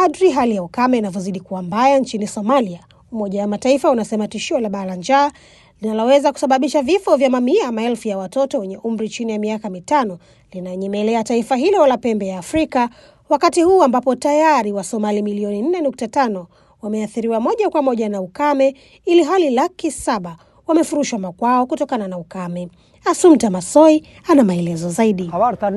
Kadri hali ya ukame inavyozidi kuwa mbaya nchini Somalia, Umoja wa Mataifa unasema tishio la baa la njaa linaloweza kusababisha vifo vya mamia ya maelfu ya watoto wenye umri chini ya miaka mitano linanyemelea taifa hilo la pembe ya Afrika, wakati huu ambapo tayari Wasomali milioni 4.5 wameathiriwa moja kwa moja na ukame, ili hali laki saba wamefurushwa makwao kutokana na ukame. Asumta Masoi ana maelezo zaidi.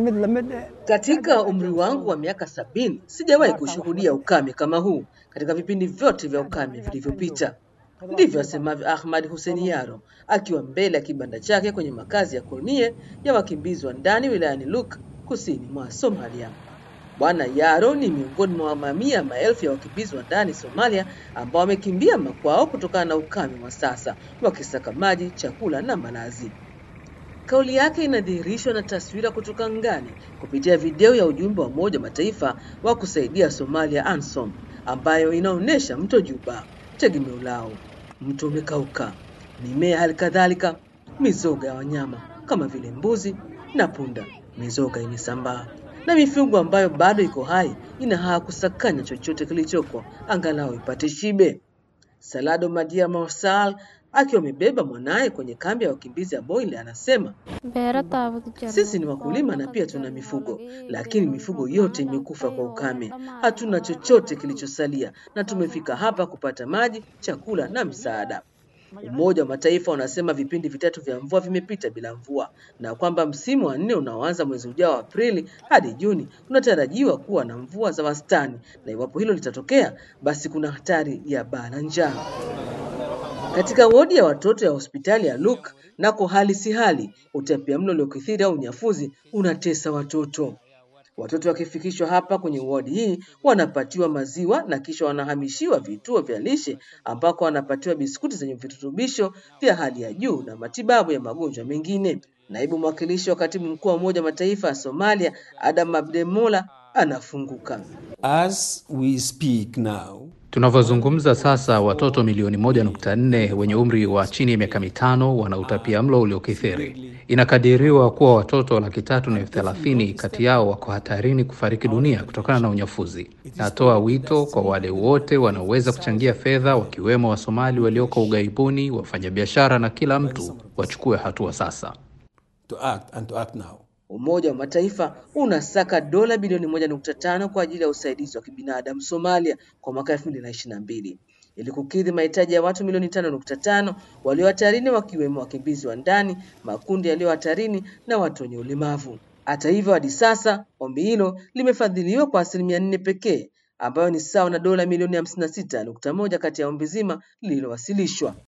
Katika umri wangu wa miaka sabini sijawahi kushuhudia ukame kama huu katika vipindi vyote vya ukame vilivyopita. Ndivyo asemavyo Ahmad Hussein Yaro akiwa mbele ya kibanda chake kwenye makazi ya Kornie ya wakimbizi wa ndani wilayani Luk kusini mwa Somalia. Bwana Yaro ni miongoni mwa mamia maelfu ya wakimbizi wa ndani Somalia ambao wamekimbia makwao kutokana na ukame wa sasa, wakisaka maji, chakula na malazi. Kauli yake inadhihirishwa na taswira kutoka angani kupitia video ya ujumbe wa Umoja wa Mataifa wa kusaidia Somalia ANSOM, ambayo inaonyesha mto Juba, tegemeo lao. Mto umekauka, mimea hali kadhalika, mizoga ya wanyama kama vile mbuzi na punda. Mizoga imesambaa na mifugo ambayo bado iko hai ina haa kusakanya chochote kilichoko angalau ipate shibe. Salado Madia Marsal akiwa amebeba mwanaye kwenye kambi ya wakimbizi ya Boyle anasema sisi ni wakulima na pia tuna mifugo, lakini mifugo yote imekufa kwa ukame. Hatuna chochote kilichosalia na tumefika hapa kupata maji, chakula na msaada. Umoja wa Mataifa unasema vipindi vitatu vya mvua vimepita bila mvua na kwamba msimu wa nne unaoanza mwezi ujao wa Aprili hadi Juni unatarajiwa kuwa na mvua za wastani, na iwapo hilo litatokea, basi kuna hatari ya baa la njaa. Katika wodi ya watoto ya hospitali ya Luke nako hali si hali, utapiamlo uliokithiri au unyafuzi unatesa watoto. Watoto wakifikishwa hapa kwenye wodi hii wanapatiwa maziwa na kisha wanahamishiwa vituo vya lishe ambako wanapatiwa biskuti zenye virutubisho vya hali ya juu na matibabu ya magonjwa mengine. Naibu mwakilishi wa katibu mkuu wa Umoja wa Mataifa ya Somalia, Adam Abdemola, anafunguka. As we speak now, Tunavyozungumza sasa, watoto milioni moja nukta nne wenye umri wa chini ya miaka mitano wana utapia mlo uliokithiri. Inakadiriwa kuwa watoto laki tatu na elfu thelathini kati yao wako hatarini kufariki dunia kutokana na unyafuzi. Natoa wito kwa wale wote wanaoweza kuchangia fedha, wakiwemo Wasomali walioko ughaibuni, wafanyabiashara na kila mtu, wachukue hatua sasa. to act and to act now. Umoja wa Mataifa unasaka dola bilioni moja nukta tano kwa ajili ya usaidizi wa kibinadamu Somalia kwa mwaka elfu mbili na ishirini na mbili ili kukidhi mahitaji ya watu milioni tano nukta tano walio hatarini wakiwemo wakimbizi wa ndani, makundi yaliyo hatarini na watu wenye ulemavu. Hata hivyo, hadi sasa ombi hilo limefadhiliwa kwa asilimia nne pekee ambayo ni sawa na dola milioni hamsini na sita nukta moja kati ya ombi zima lililowasilishwa.